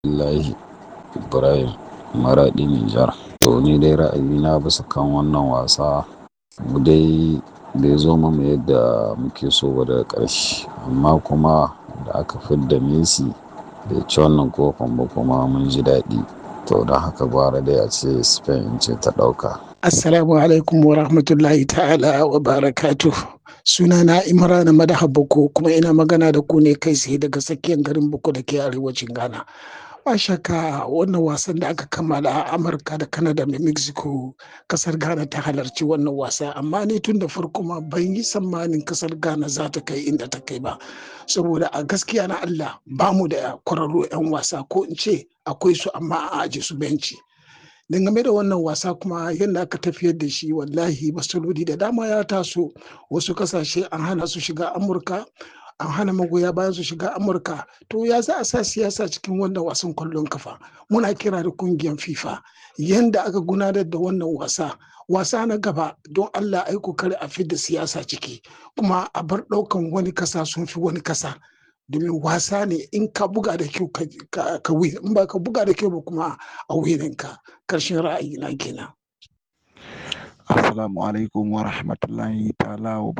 Abdullahi Ibrahim Maraɗi Nijar. To ni dai ra'ayina bisa kan wannan wasa mu dai bai zo mamu yadda muke so ba daga ƙarshe amma kuma da aka fidda Messi bai ci wannan kofin ba kuma mun ji daɗi. To don haka gwara dai a ce Spain ce ta ɗauka. Assalamu alaikum wa rahmatullahi ta'ala wa barakatuh. Sunana Imran Madaha Boko kuma ina magana da ku ne kai tsaye daga tsakiyar garin Boko da ke arewacin Ghana. Ba shakka wannan wasan da aka kammala a Amurka da Canada da Mexico kasar Ghana ta halarci wannan wasa amma ni tun da farko ma ban yi tsammanin kasar Ghana za ta kai inda ta kai ba. Saboda a gaskiya na Allah ba mu da kwararru 'yan wasa ko in ce akwai su amma a aje su benci. dangane da wannan wasa kuma yadda aka tafiyar da shi wallahi matsaloli da dama ya taso wasu kasashe an hana su shiga amurka an hana magoya bayan su shiga amurka to ya za a sa siyasa cikin wannan wasan kwallon kafa muna kira da kungiyar fifa yadda aka gudanar da wannan wasa wasa na gaba don allah ai kokari a fidda siyasa ciki kuma a bar ɗaukan wani kasa sun fi wani kasa domin wasa ne in ka buga da kyau ka win in ba ka buga da kyau ba kuma a wininka karshen ra'ayi na kenan Assalamu alaikum wa rahmatullahi ta'ala wa